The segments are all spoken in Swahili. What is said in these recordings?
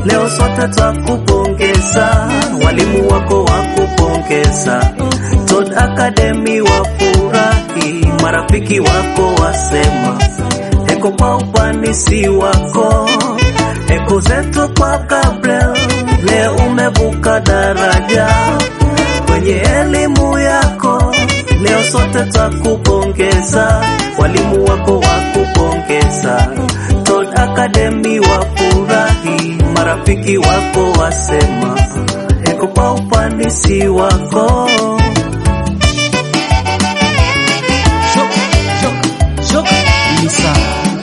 leo sote twakupongeza, walimu wako wakupongeza, Todd Academy wafurahi, marafiki wako wasema eko kwa ufanisi wako, eko zetu kwa Gabriel, leo umevuka daraja kwenye elimu yako, leo sote twakupongeza, walimu wako wakupongeza, Todd Academy wafurahi, marafiki wako wasema eko kwa ufanisi wako. Shoka, shoka, shoka. Lisa.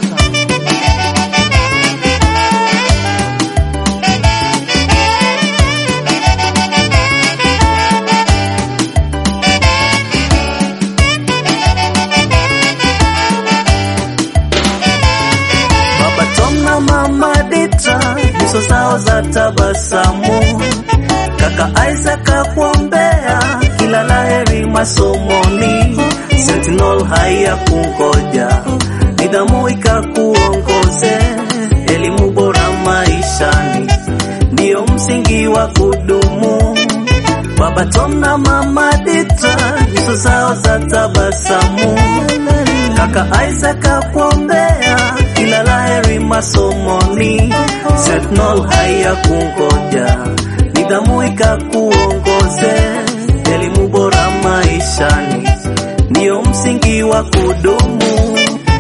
Baba Tom na Mama Dita nyuso zao za tabasamu, kaka Isaac akuombea kila laheri masomoni, Sentinel haya kungoja, nidhamu ikakuongoze, elimu bora maishani ndiyo msingi wa kudumu. Baba Tom na Mama Dita nyuso zao za tabasamu, kaka Isaac akuombea kila laheri masomoni, Sentinel haya kungoja, nidhamu ikakuongoze, elimu bora maishani ndiyo msingi wa kudumu.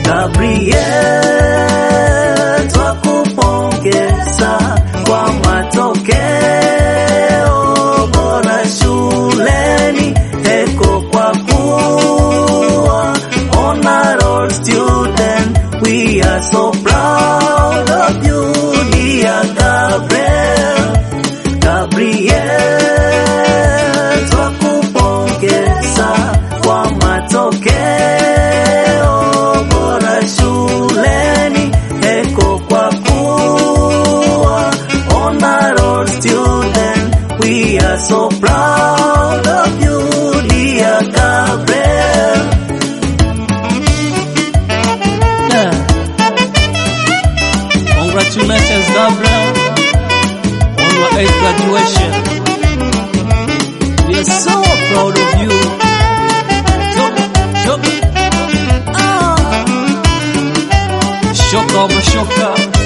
Gabriel, twakupongeza kwa matokeo bora shuleni, eko kwa kuwa honor student. We are so proud of you, dear Gabriel. Gabriel, twakupongeza kwa matokeo bora shuleni, eko kwa kuwa honor student. We are so proud of you, dear Gabriel. Yeah. Congratulations, Gabriel, on your eighth graduation. We are so proud of you. Shoka, shoka. Ah. Shoka over shoka.